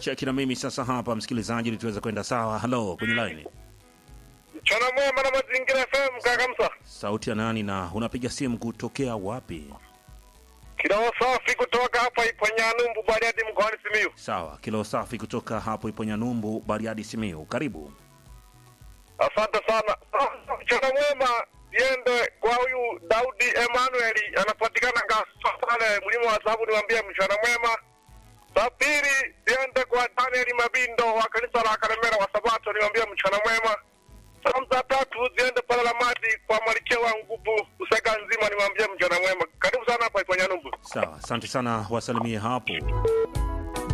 cheki na mimi sasa hapa msikilizaji, ili tuweze kwenda sawa. Halo, kwenye line, Mchana mwema na mazingira FM kaka Msa. sauti ya nani na unapiga simu kutokea wapi? Kidogo safi kutoka hapa Iponyanumbu Bariadi mkoani Simiyu. Sawa, kilo safi kutoka hapo Iponyanyumbu, Bariadi, Simiyu. Karibu. Asante sana. Ah, Mchana mwema iende kwa huyu Daudi Emmanuel anapatikana Ngasa pale mlima wa Sabu, niwaambie mchana mwema. Za pili iende kwa Daniel Mabindo wa kanisa la Karemera wa Sabato, niwaambie mchana mwema. Salamu za tatu ziende pale la maji kwa Malkia wa Nguvu Usega nzima, niwaambie mchana mwema. Karibu sana hapa Iponyanumbu. Sawa, asante sana, wasalimie hapo.